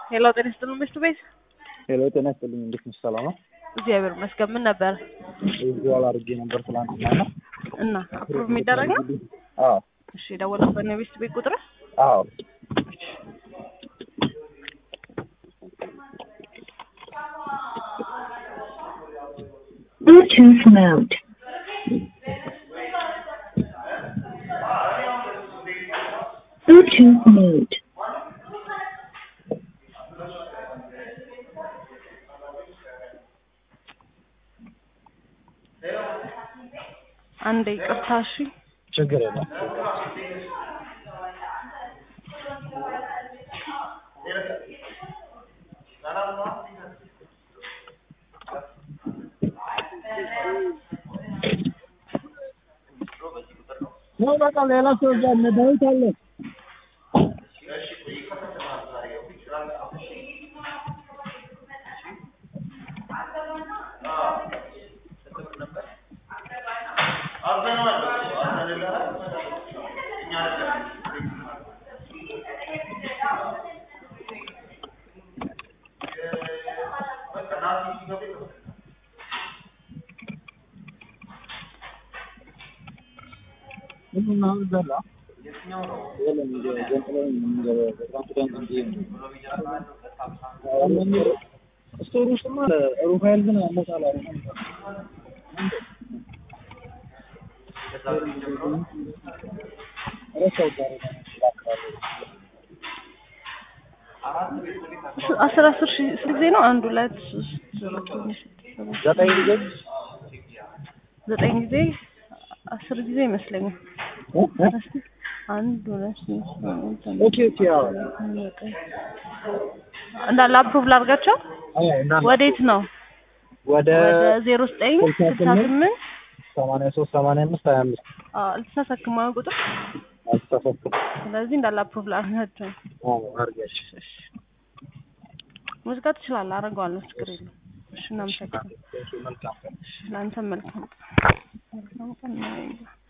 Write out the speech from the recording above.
ሄሎ ጤና ይስጥልን ሚስቱ ቤት ሄሎ ጤና ይስጥልኝ። እንዴት ነሽ? ሰላም ነው? እግዚአብሔር ይመስገን። ምን ነበር ቪዥዋል አድርጌ ነበር ትናንትና ነው። እና አፕሩቭ የሚደረግ ነው? አዎ እሺ የደወልኩበት ነው የሚስቱ ቤት ቁጥር አዎ Bluetooth mode. Bluetooth mode. አንዴ ይቅርታ እሺ ችግር የለም። ነው በቃ ሌላ ሰው እዛ እነ ዳዊት አለ። ምንም አሁን ዘላ የለም እንደ ገንጥለው የሚገባው በትራንስፖርት እንጂ ስቶር ውስጥማ ሩፋኤል ግን አመጣላ አስር አስር ሺህ ስንት ጊዜ ነው? አንድ ሁለት ሶስት አራት አምስት ስድስት ሰባት ዘጠኝ ጊዜ ዘጠኝ ጊዜ አስር ጊዜ ይመስለኛል። እስኪ አንድ ሁለት ሶስት ስምንት ዘጠኝ ኦኬ ኦኬ አዎ ዘጠኝ እንዳለ አፕሩቭ ላድርጋቸው። አዎ እና ወዴት ነው? ወደ ወደ ዜሮ ዘጠኝ ስልሳ ስምንት ሰማንያ ሶስት ሰማንያ አምስት ሀያ አምስት አልተሳሳክም ቁጥር። አልተሳሳትኩም። ስለዚህ እንዳለ አፕሩቭ ላድርጋቸው። አዎ አድርጊያለሽ። እሺ ሙዚቃ ትችላለህ፣ አደርገዋለሁ፣ ችግር የለም። እሺ እናመሰግናለን። መልካም ቀን። እሺ ለአንተም መልካም ቀን። መልካም ቀን ነው።